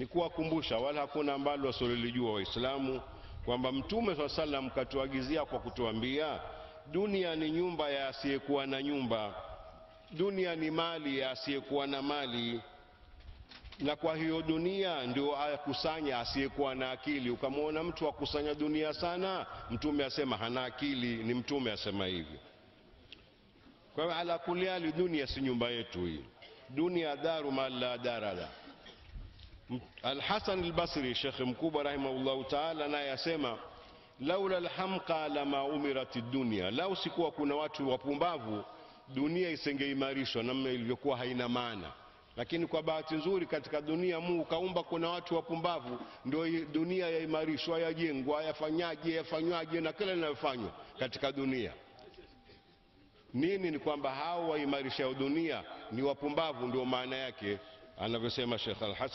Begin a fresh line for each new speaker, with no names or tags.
kuwakumbusha wala hakuna ambalo wasilolijua Waislamu kwamba Mtume swalla sallam katuagizia kwa kutuambia, dunia ni nyumba ya asiyekuwa na nyumba, dunia ni mali ya asiyekuwa na mali, na kwa hiyo dunia ndio akusanya asiyekuwa na akili. Ukamwona mtu akusanya dunia sana, Mtume asema hana akili, ni Mtume asema hivyo. Kwa hiyo ala kulli hali, dunia si nyumba yetu hii, dunia daru ma la dara la Alhasan Albasri, shekhe mkubwa rahimahullahu taala, naye asema laula alhamqa lama umirat dunia, lau sikuwa kuna watu wapumbavu dunia isingeimarishwa namna ilivyokuwa haina maana. Lakini kwa bahati nzuri katika dunia Mungu kaumba kuna watu wapumbavu, ndio dunia yaimarishwa, yajengwa, yafanyaje, yafanywaje na kila linalofanywa katika dunia. Nini? Ni kwamba hao waimarisha dunia ni wapumbavu, ndio maana yake anavyosema Sheikh Al-Hasan